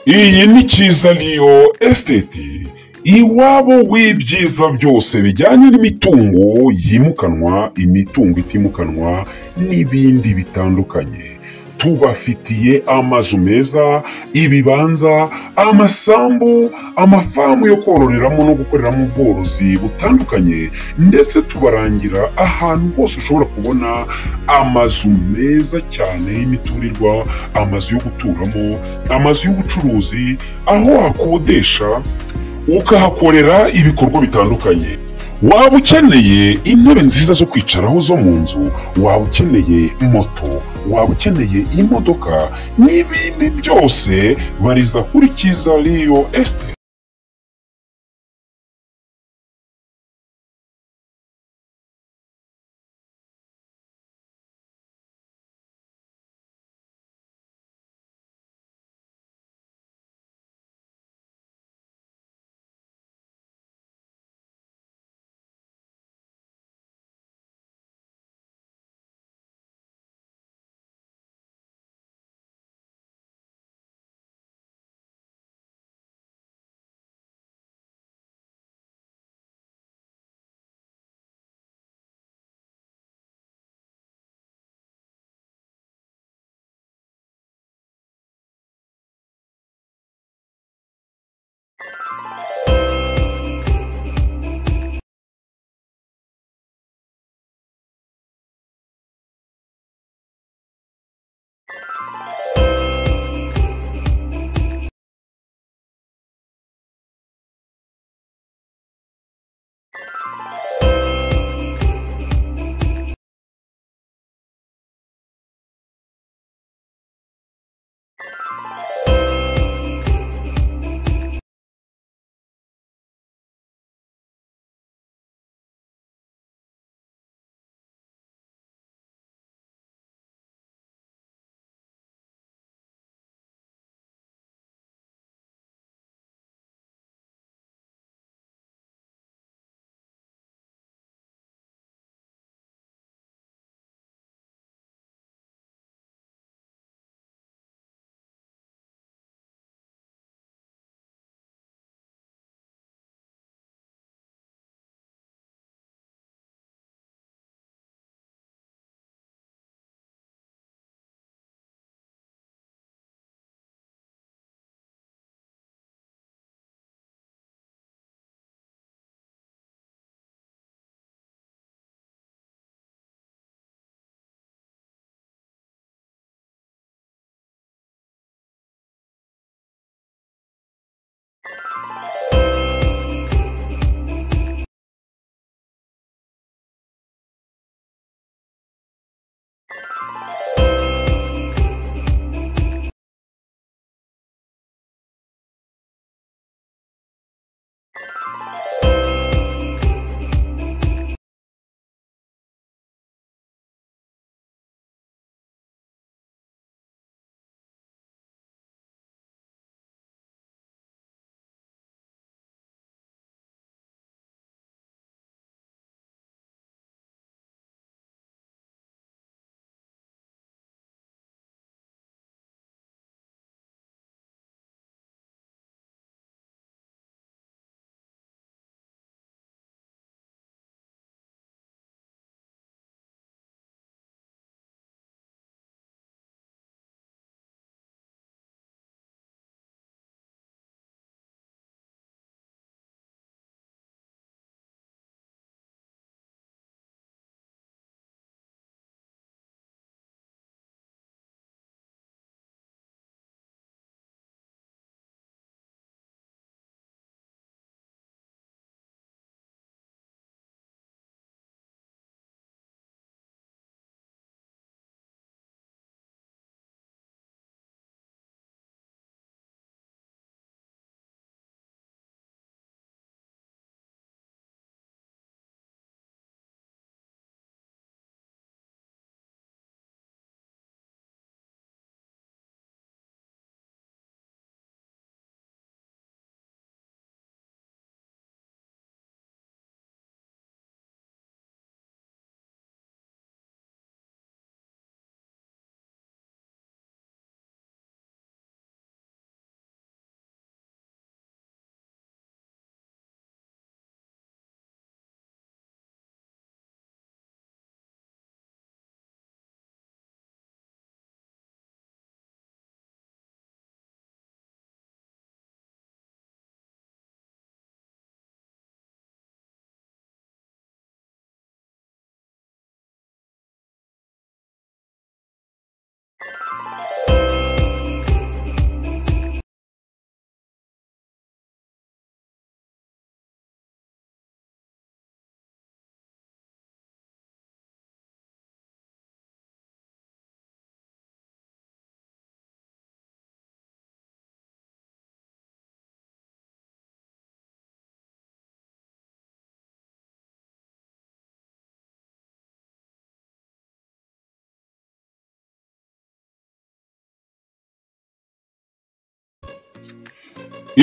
Iyi ni Kizaliyo esiteti iwabo w'ibyiza byose bijyanye n'imitungo yimukanwa, imitungo itimukanwa n'ibindi bitandukanye. Tubafitiye amazu meza, ibibanza, amasambu, amafamu yo kororeramo no gukoreramo ubworozi butandukanye ndetse tubarangira ahantu hose ushobora kubona amazu meza cyane y'imiturirwa, amazu yo guturamo, amazu y'ubucuruzi, aho wakodesha ukahakorera ibikorwa bitandukanye. Waba ukeneye intebe nziza zo kwicaraho zo mu nzu, waba ukeneye moto, waba ukeneye imodoka n'ibindi byose, bariza kuri Kizaliyo esiteti.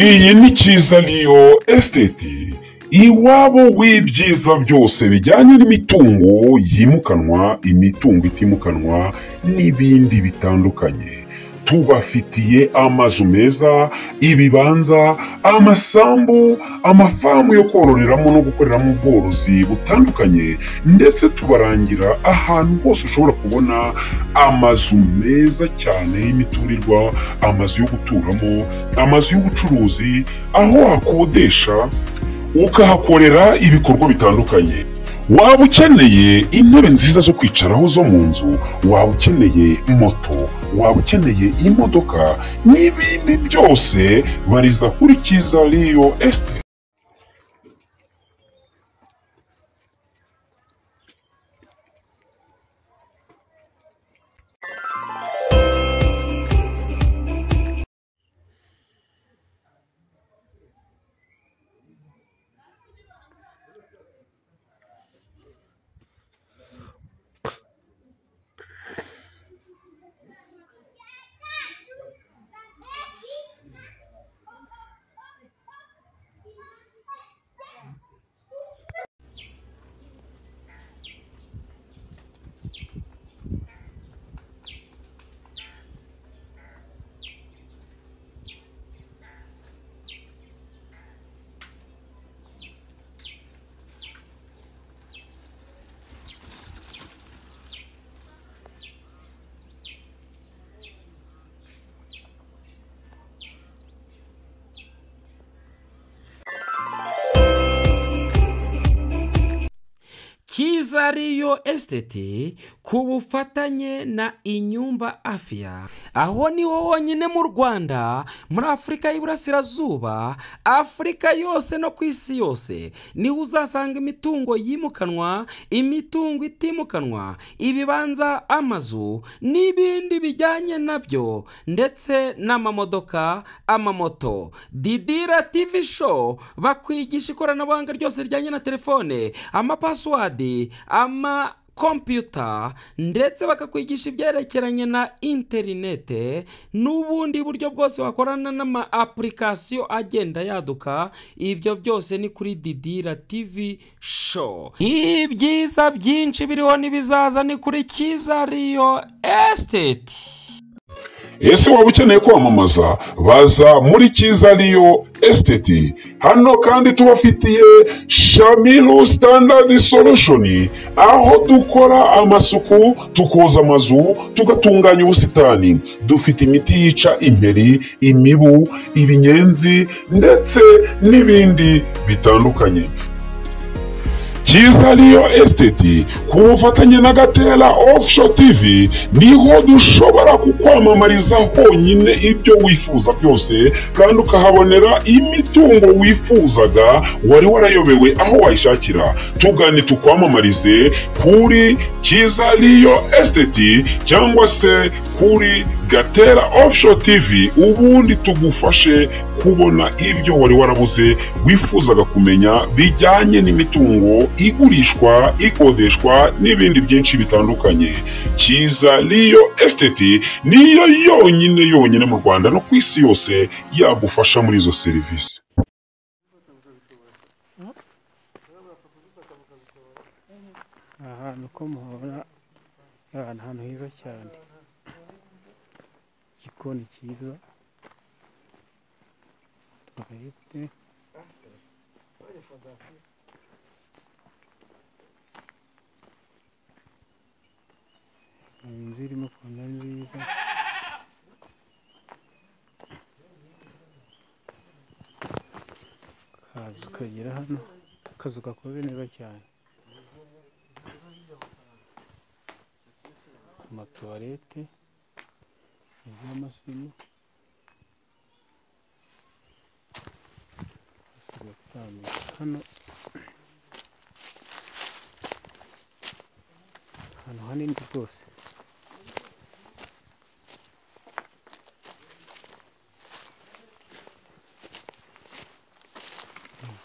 iyi ni kizaliyo esiteti iwabo w'ibyiza byose bijyanye n'imitungo yimukanwa imitungo itimukanwa n'ibindi bitandukanye tubafitiye amazu meza ibibanza amasambu amafamu yo kororeramo no gukoreramo ubworozi butandukanye ndetse tubarangira ahantu hose ushobora kubona amazu meza cyane y'imiturirwa amazu yo guturamo amazu y'ubucuruzi aho wakodesha ukahakorera ibikorwa bitandukanye waba ukeneye intebe nziza zo kwicaraho zo mu nzu waba ukeneye moto waba ukeneye imodoka n'ibindi byose bariza kuri kiza riyo esite kiza riyo esiteti ku bufatanye na inyumba afiya aho niho honyine mu rwanda muri afurika y'iburasirazuba afurika yose no ku isi yose niho uzasanga imitungo yimukanwa imitungo itimukanwa ibibanza amazu n'ibindi bijyanye nabyo ndetse n'amamodoka amamoto didira tivi show bakwigisha ikoranabuhanga ryose rijyanye na telefone amapasiwadi ama kompiyuta ndetse bakakwigisha ibyerekeranye na interinete n'ubundi buryo bwose wakorana n'ama apulikasiyo agenda yaduka ibyo byose ni kuri didira tivi show ibyiza byinshi biriho n'ibizaza ni kuri kiza riyo esiteti ese waba ukeneye kwamamaza baza muri kiza riyo esiteti hano kandi tubafitiye shamiru sitandadi solushoni aho dukora amasuku tukoza amazu tugatunganya ubusitani dufite imiti yica imperi imibu ibinyenzi ndetse n'ibindi bitandukanye kiza riyo esiteti ku bufatanye na gatera ofusho tivi niho dushobora kukwamamariza honyine ibyo wifuza byose kandi ukahabonera imitungo wifuzaga wari warayobewe aho wayishakira tugane tukwamamarize kuri kiza riyo esiteti cyangwa se kuri gatera ofusho tivi ubundi tugufashe kubona ibyo wari warabuze wifuzaga kumenya bijyanye n'imitungo igurishwa ikodeshwa n'ibindi byinshi bitandukanye kiza riyo esiteti niyo yonyine yonyine mu rwanda no ku isi yose yagufasha muri izo serivisi ahantu ko muhora ni ahantu heza cyane igikoni cyiza tuwarete inzu irimo kunda nziza kaza ukagera hano akazu gakoze neza cyane amatuwarete iby'amasimo tugatambuka hano ahantu hanini rwose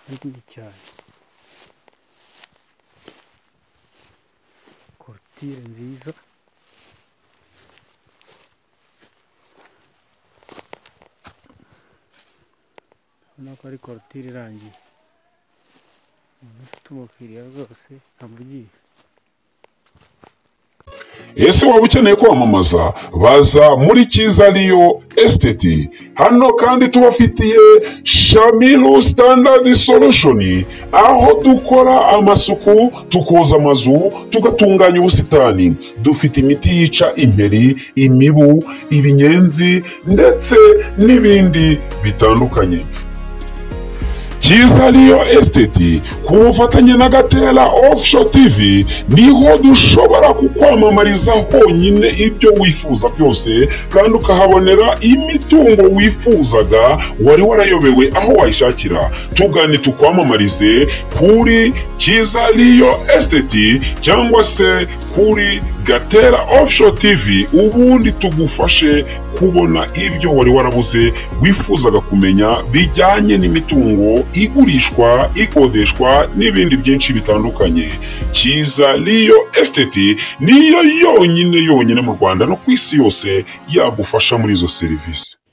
hanini cyane korutire nziza ubona ko ari korotire irangiye umuntu ufite umukiriya rwose amugiye ese waba ukeneye kwamamaza baza muri cyiza riyo esiteti hano kandi tubafitiye shamiru sitandadi solushoni aho dukora amasuku tukoza amazu tugatunganya ubusitani dufite imiti yica imperi imibu ibinyenzi ndetse n'ibindi bitandukanye cyiza riyo esiteti ku bufatanye na gatera ofusho tivi niho dushobora kukwamamariza honyine ibyo wifuza byose kandi ukahabonera imitungo wifuzaga wari warayobewe aho wayishakira tugane tukwamamarize kuri cyiza riyo esiteti cyangwa se kuri gatera ofusho tivi ubundi tugufashe kubona ibyo wari warabuze wifuzaga kumenya bijyanye n'imitungo igurishwa ikodeshwa n'ibindi byinshi bitandukanye cyiza riyo esiteti niyo yonyine yonyine mu rwanda no ku isi yose yagufasha muri izo serivisi